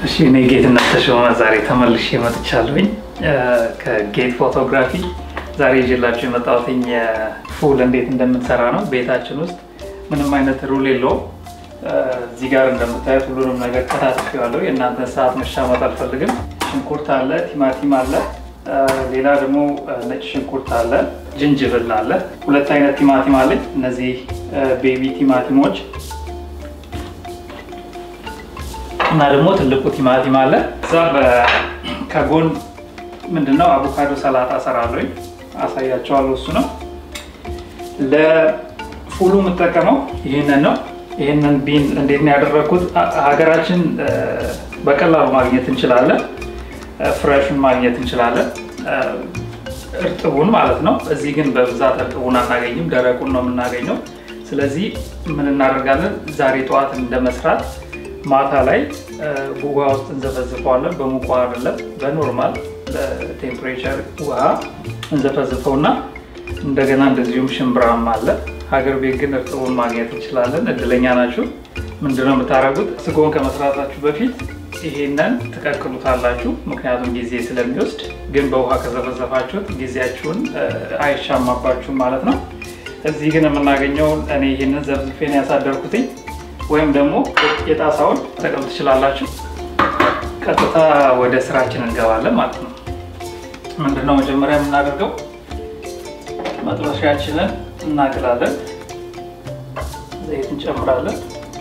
እሺ እኔ ጌትነት ተሾመ ዛሬ ተመልሼ መጥቻለሁኝ ከጌት ፎቶግራፊ። ዛሬ ይዤላችሁ የመጣሁትኝ ፉል እንዴት እንደምንሰራ ነው። ቤታችን ውስጥ ምንም አይነት ሩል የለውም። እዚህ ጋር እንደምታዩት ሁሉንም ነገር ከታትፌዋለሁ። የእናንተን ሰዓት መሻማት አልፈልግም። ሽንኩርት አለ፣ ቲማቲም አለ፣ ሌላ ደግሞ ነጭ ሽንኩርት አለ፣ ጅንጅብል አለ። ሁለት አይነት ቲማቲም አለኝ። እነዚህ ቤቢ ቲማቲሞች እና ደግሞ ትልቁ ቲማቲም አለ። እዛ ከጎን ምንድነው አቮካዶ ሰላጣ እሰራለሁኝ፣ አሳያቸዋለሁ። እሱ ነው ለፉሉ የምጠቀመው ይህንን ነው። ይህንን ቢን እንዴት ነው ያደረግኩት? ሀገራችን በቀላሉ ማግኘት እንችላለን፣ ፍሬሹን ማግኘት እንችላለን፣ እርጥቡን ማለት ነው። እዚህ ግን በብዛት እርጥቡን አናገኝም፣ ደረቁን ነው የምናገኘው። ስለዚህ ምን እናደርጋለን? ዛሬ ጠዋት እንደመስራት ማታ ላይ ውሃ ውስጥ እንዘፈዝፈዋለን። በሙቅ ውሃ አይደለም፣ በኖርማል ቴምፕሬቸር ውሃ እንዘፈዝፈውና እንደገና እንደዚሁም ሽምብራም አለ። ሀገር ቤት ግን እርጥቡን ማግኘት እንችላለን። እድለኛ ናችሁ። ምንድነው የምታደርጉት? ስጎን ከመስራታችሁ በፊት ይሄንን ትቀቅሉታላችሁ፣ ምክንያቱም ጊዜ ስለሚወስድ። ግን በውሃ ከዘፈዘፋችሁት ጊዜያችሁን አይሻማባችሁም ማለት ነው። እዚህ ግን የምናገኘው እኔ ይህንን ዘፍዝፌን ያሳደርኩትኝ ወይም ደግሞ የጣሳውን ጠቀም ትችላላችሁ። ቀጥታ ወደ ስራችን እንገባለን ማለት ነው። ምንድነው መጀመሪያ የምናደርገው መጥበሻችንን እናግላለን፣ ዘይት እንጨምራለን።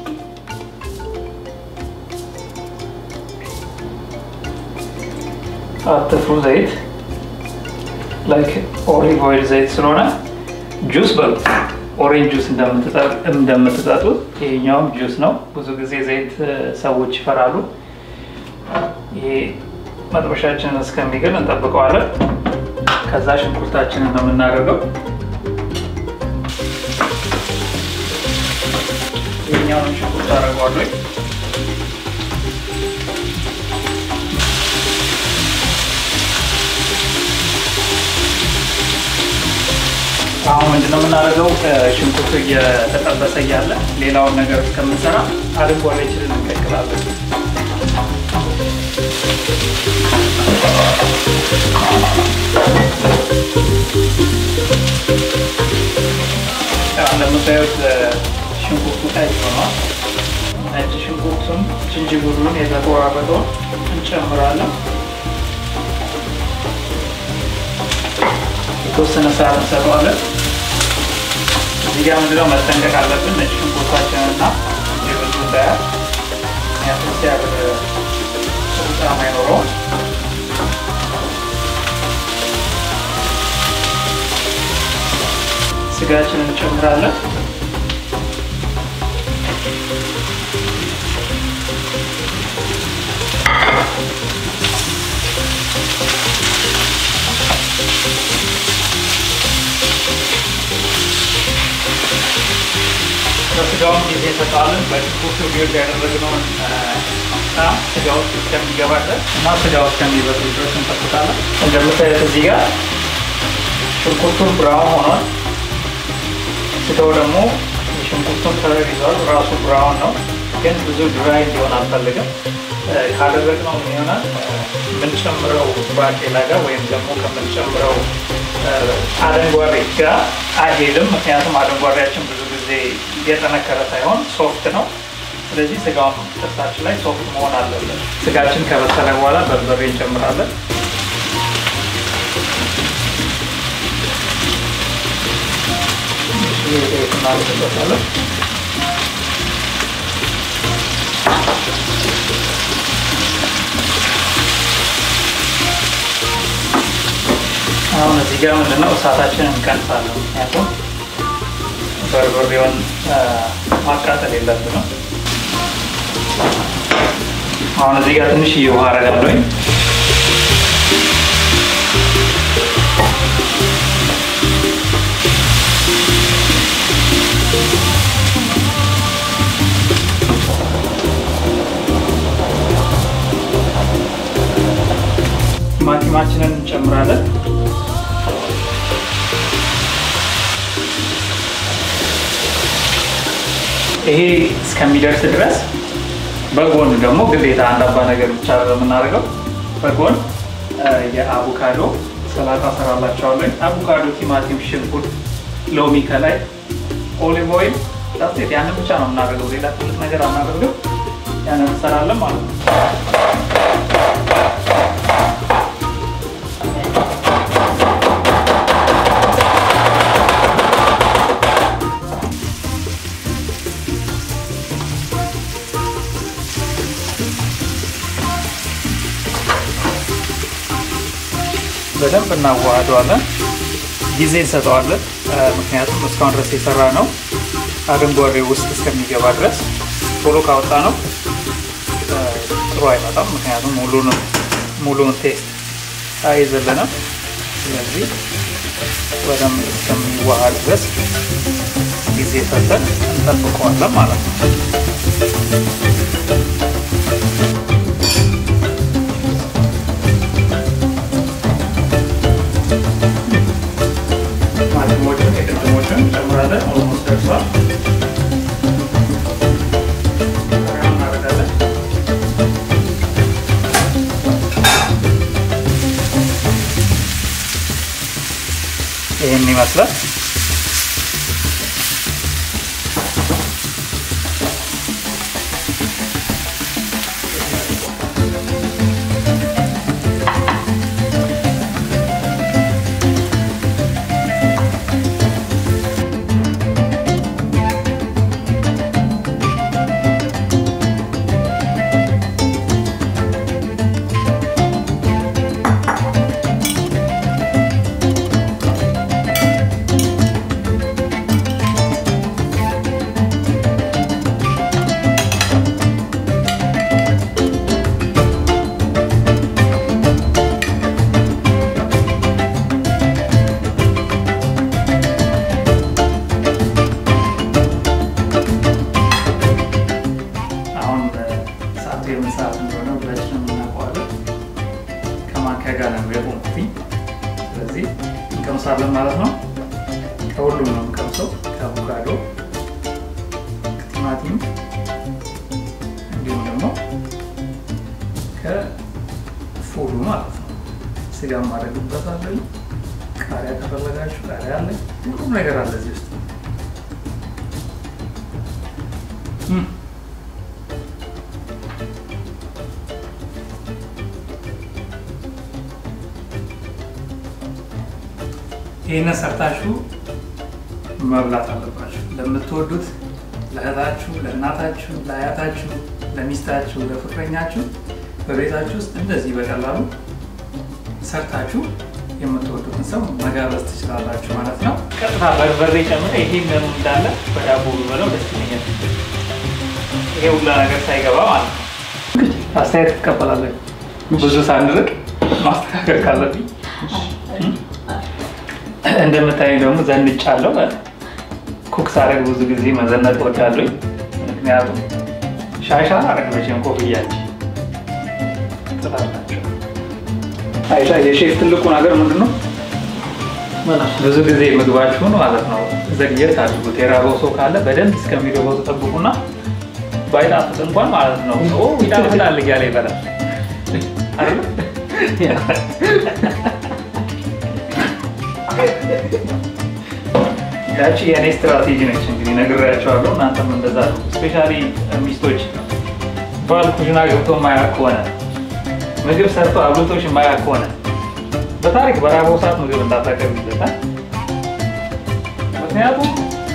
አትፍሩ፣ ዘይት ላይክ ኦሊቭ ኦይል ዘይት ስለሆነ ጁስ በሉ ኦሬንጅ ጁስ እንደምትጠጡት ይሄኛውም ጁስ ነው። ብዙ ጊዜ ዘይት ሰዎች ይፈራሉ። ይሄ መጥበሻችንን እስከሚግል እንጠብቀዋለን። ከዛ ሽንኩርታችንን ነው የምናደርገው። ይሄኛውን ሽንኩርት አደርገዋለሁ። አሁን ምንድነው የምናደርገው? ሽንኩርቱ እየተጠበሰ እያለ ሌላውን ነገር እስከምንሰራ አድንጓሬችንን እንቀቅላለን። እንደምታዩት ሽንኩርቱ ቀይ ሆኗል። ነጭ ሽንኩርቱን ጅንጅብሉን የተቆራረጠውን እንጨምራለን። የተወሰነ ሰዓት እንሰጠዋለን። እዚህ ጋር ምንድነው መጠንቀቅ አለብን፣ ነጭ ሽንኩርታችንና ጅንጅብሉ እንዳያር፣ ምክንያቱም ሲያር ጥሩ ጣዕም አይኖረውም። ስጋችንን እንጨምራለን። ለስጋውን ጊዜ እንሰጠዋለን። በሽንኩርቱ ቢወድ ያደረግነውን ጣም ስጋ ውስጥ እስከሚገባ ድረስ እና ስጋ ውስጥ እስከሚበስል ድረስ እንጠብቃለን። እንደምታዩት እዚህ ጋር ሽንኩርቱን ብራውን ሆኗል። ስጋው ደግሞ የሽንኩርቱን ከለር ይዟል። ራሱ ብራውን ነው፣ ግን ብዙ ድራይ እንዲሆን አልፈልግም። ካደረግነው ይሆናል የምንጨምረው ባቄላ ጋር ወይም ደግሞ ከምንጨምረው አደንጓሬ ጋር አይሄድም። ምክንያቱም አደንጓሬያችን ብዙ ጊዜ እየጠነከረ ሳይሆን ሶፍት ነው። ስለዚህ ስጋውን ጥርሳችን ላይ ሶፍት መሆን አለበት። ስጋችን ከበሰለ በኋላ በርበሬ እንጨምራለን። እናደርግበታለን። አሁን እዚህ ጋር ምንድነው እሳታችንን እንቀንሳለን። ምክንያቱም በርበሬውን ማቃጠል የለብንም። አሁን እዚህ ጋር ትንሽ ውሃ አደርጋለሁኝ። ቲማቲማችንን እንጨምራለን። ይሄ እስከሚደርስ ድረስ በጎን ደግሞ ግዴታ አንድ አባ ነገር ብቻ የምናደርገው በጎን የአቮካዶ ሰላጣ ሰራላቸዋለሁ። አቮካዶ፣ ቲማቲም፣ ሽንኩርት፣ ሎሚ ከላይ ኦሊቭ ኦይል ዳሴት ያንን ብቻ ነው የምናደርገው። ሌላ ትልቅ ነገር አናደርገው። ያንን እንሰራለን ማለት ነው። በደንብ እናዋህደዋለን። ጊዜ እንሰጠዋለን። ምክንያቱም እስካሁን ድረስ የሰራ ነው አረንጓዴ ውስጥ እስከሚገባ ድረስ ቶሎ ካወጣ ነው ጥሩ አይመጣም። ምክንያቱም ሙሉንም ሙሉን ቴስት አይዘልንም። ስለዚህ በደንብ እስከሚዋሃድ ድረስ ጊዜ ሰጠን እንጠብቀዋለን ማለት ነው። ማለትሞችን የቅድሞችን እንጨምራለን። ኦልሞስት ደርሷል። እናደርጋለን። ይህን ይመስላል። አሁን ሰዓቱ የምን ሰዓት እንደሆነ ሁላችንም እናውቀዋለን። ከማንኪያ ጋር ነው የቆምኩትኝ። ስለዚህ እንቀምሳለን ማለት ነው። ከሁሉም ነው የምቀምሰው፣ ከአቮካዶ፣ ከቲማቲም እንዲሁም ደግሞ ከፉሉ ማለት ነው። ስጋ ማድረግበታለን። ቃሪያ ከፈለጋችሁ ቃሪያ አለ፣ ሁሉም ነገር አለ እዚህ ውስጥ እም። ይህንን ሰርታችሁ መብላት አለባችሁ። ለምትወዱት ለእህታችሁ፣ ለእናታችሁ፣ ለአያታችሁ፣ ለሚስታችሁ፣ ለፍቅረኛችሁ በቤታችሁ ውስጥ እንደዚህ በቀላሉ ሰርታችሁ የምትወዱትን ሰው መጋበዝ ትችላላችሁ ማለት ነው። ቀጥታ በርበሬ ጨምረ ይሄ መኑ እንዳለ በዳቦ ብበለው ደስ ይለኛል። ይሄ ሁላ ነገር ሳይገባ ማለት ነው። አስተያየት ትቀበላለህ። ብዙ ሳንርቅ ማስተካከል ካለብኝ እንደምታየኝ ደግሞ ዘንጫለሁ። ኩክ ሳደርግ ብዙ ጊዜ መዘነጥ እወዳለሁ። ምክንያቱም ሻሻ አረግ መቼም ኮፍያች ትላላቸው። አይሻ የሼፍ ትልቁ ነገር ምንድን ነው? ብዙ ጊዜ ምግባችሁን ማለት ነው ዘግየት አድርጉት። የራበው ሰው ካለ በደንብ እስከሚገባው ተጠብቁና ባይጣፍጥ እንኳን ማለት ነው ይጣፍጣል እያለ ይበላል አይደል? ያቺ የእኔ ስትራቴጂ ነች። እንግዲህ ነግሬያቸዋለሁ። እናንተም እንደዛ ነው። ስፔሻሊ ሚስቶች ባል ኩሽና ገብቶ የማያውቅ ከሆነ ምግብ ሰርቶ አብልቶች የማያውቅ ከሆነ በታሪክ በራበው ሰዓት ምግብ እንዳታቀርብ ይለታል። ምክንያቱም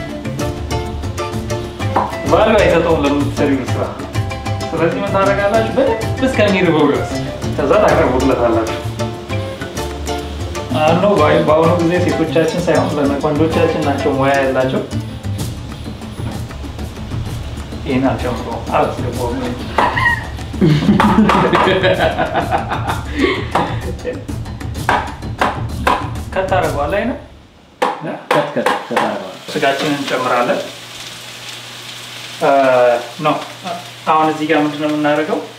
ባሉ አይሰጠውም ለምትሰሪው ስራ። ስለዚህ ምን ታደርጋላችሁ? በደንብ እስከሚርበው ድረስ ከዛ ታቀርቡለታላችሁ። አኖ በአሁኑ ጊዜ ሴቶቻችን ሳይሆን ወንዶቻችን ናቸው ሙያ ያላቸው። ይህን አልጨምሮ አላስገባውም። ከታረጓል ላይ ነው ስጋችንን እንጨምራለን። ነው አሁን እዚህ ጋር ምንድነው የምናደርገው?